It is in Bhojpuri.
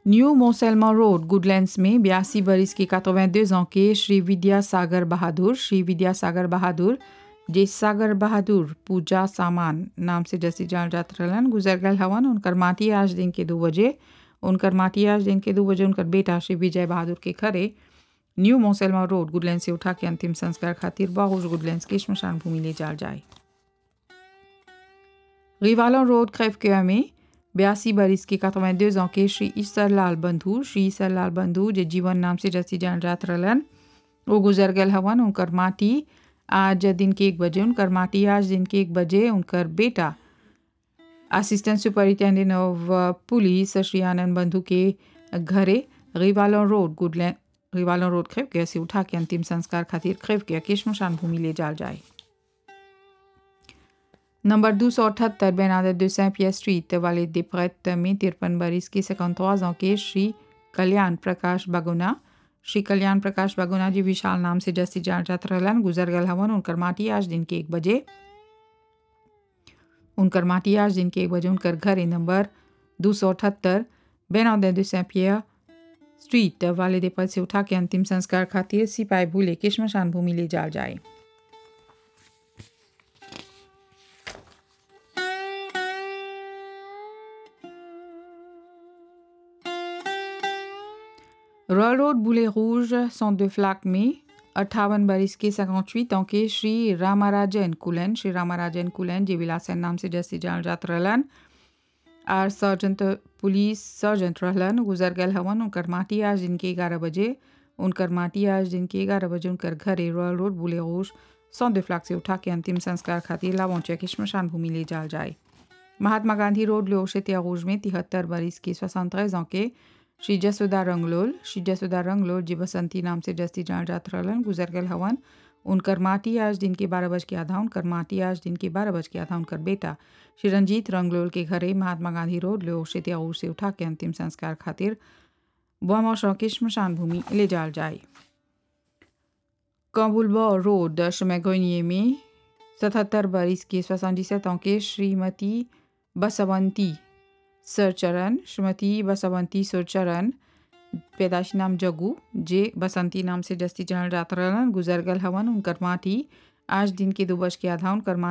न्यू मोसेलमा रोड गुडलैंड्स में बयासी बरिस के 82 ans के श्री विद्यासागर बहादुर श्री विद्यासागर बहादुर जे सागर बहादुर पूजा सामान नाम से जैसी जान जात रहलन गुजर गल हवन उनकर माटी आज दिन के दो बजे उनकर माटी आज दिन के दो बजे उनकर बेटा श्री विजय बहादुर के घरे न्यू मोसेलमा रोड गुडलैंड से उठा के अंतिम संस्कार खातिर बाहुज गुडलैंड के स्मशान भूमि ले जाल जाए रिवालन रोड क्रेवकेया में बयासी बरिस के 82 ans के श्री ईसरलाल बंधु श्री ईसरलाल बंधु जे जीवन नाम से जैसी जान जात रहलन वो गुजर गल हवन उनकर माटी आज दिन के एक बजे उनकर माटी आज दिन के एक बजे उनकर बेटा assistant superintendent of police Shri Anand Bandhu के घरे रिवालन रोड गुडलैंड रिवालन रोड खेवकिया से उठा के अंतिम संस्कार खातिर खेवकिया के श्मशान भूमि ले जाल जाए नंबर दो सौ अठहत्तर बेनादर de Saint-Pierre स्ट्रीट वाले दिप्रत में तिरपन बरिस के 53 ans के श्री कल्याण प्रकाश बागुना श्री कल्याण प्रकाश बागुना जी विशाल नाम से जस्ती जान जात रहलन गुजर गल हवन उनकर माटी आज दिन के एक बजे उनकर माटी आज दिन के एक बजे उनकर घर नंबर दो सौ अठहत्तर बेनादर de Saint-Pierre स्ट्रीट वाले देपद से उठा के अंतिम संस्कार खातिर सिपाही भूले के श्मशान भूमि ले जाल जाए रॉयल रोड बुले रूज sont de फ्लाक में अट्ठावन बरिस के 58 ans के श्री रामाराजन कुलन श्री रामाराजन कुलन जे विलासन नाम से जैसे जान जात रहलन आर सर्जन पुलिस सर्जन रहलन गुजर गल हवन उनकर माटी आज दिन के ग्यारह बजे उनकर माटी आज दिन के ग्यारह बजे उनकर घरे रॉयल रोड बुले रूज सौंद फ्लाक से उठा के अंतिम संस्कार खातिर लावौचा की श्मशान भूमि ले जाल जाए महात्मा गांधी रोड लोशेतिया रूज में तिहत्तर बरिस के 73 ans के श्री जसोदा रंगलोल श्री जसोदा रंगलोल जी बसंती नाम से जस्ती जान जात रहलन गुजर गल हवन उनकर माटी आज दिन के बारह बज के आधा उनकर माटी आज दिन के बारह बज के आधा उनकर बेटा श्री रंजीत रंगलोल के घरे महात्मा गांधी रोड लो शेतियाऊर से उठा के अंतिम संस्कार खातिर बोमा के श्मशान भूमि ले जाल जाए काबुलबा रोड शमैगोनिए में सतहत्तर बरिस के सोसानजिसत के श्रीमती बसवंती सरचरण श्रीमती बसवंती सुरचरण पैदाशी नाम जगू जे बसंती नाम से जस्ती जान जात रहलन गुजर गल हवन उनकर माटी आज दिन के दो बज के आधा उनकर